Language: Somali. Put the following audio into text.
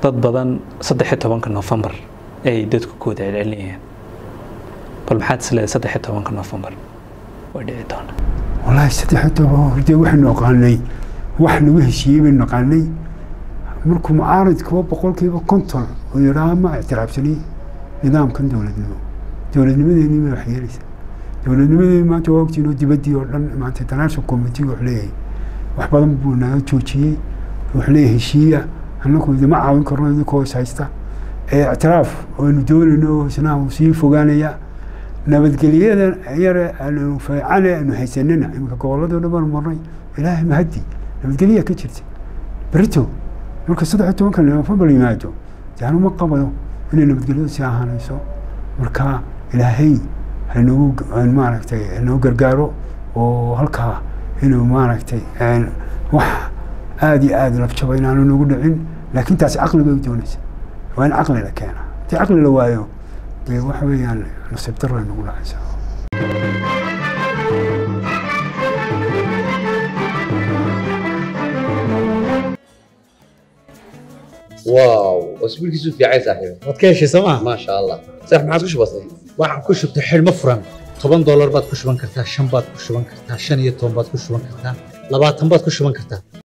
dad badan saddex iyo tobanka nofembar ay dadku ku wada celcelinayaan bal maxaad isleedahay saddex iyo tobanka nofembar way dhici doona wallaahi saddex iyo toban horde waxaynu aqaanay wax lagu heshiiyey baynu naqaanay markuu mucaaridkuwa boqolkiiba konton oo yidhaha ma ictiraafsani nidaamkan dowladnimo dowladnimadeeni ma wax yeelaysa dowladnimadeeni maanta waa ogtiin oo dibaddii oo dhan maanta international committee wuxuu leeyahay wax badan buu naga joojiyey wuxuu leeyahay heshiiya annagu idima caawin karno idinkoo is haysta ee ictiraaf aynu doonayno isna uu sii fogaanaya nabadgelyada yare aanu fiicane aanu haysanina iminka gobolladoo dhan baanu marnay ilaahay mahadi nabadgelyaa ka jirta berito marka saddex iyo tobanka nofembar yimaado dee anu ma qabayo inay nabadgelyadu sii ahaanayso marka ilaahay hanogu maaragtay hanoo gargaaro oo halkaa inuu maaragtay wax aada iyo aada labjaba inaanu nagu dhicin laakiin taasi caqligay doonaysa waa in caqli la keena haddii caqli la waayo dee waxa weeyaan nasiib darro ay nagu dhacaysaa واو اسبوعك في عايز صاحبي waad ka heshay sooma ما شاء الله صح ما عاد وش بصير waxaan ku shubtay xidhmo furan toban doolar baad ku shuban kartaa shan baad ku shuban kartaa shan iyo toban baad ku shuban kartaa labaatan baad ku shuban kartaa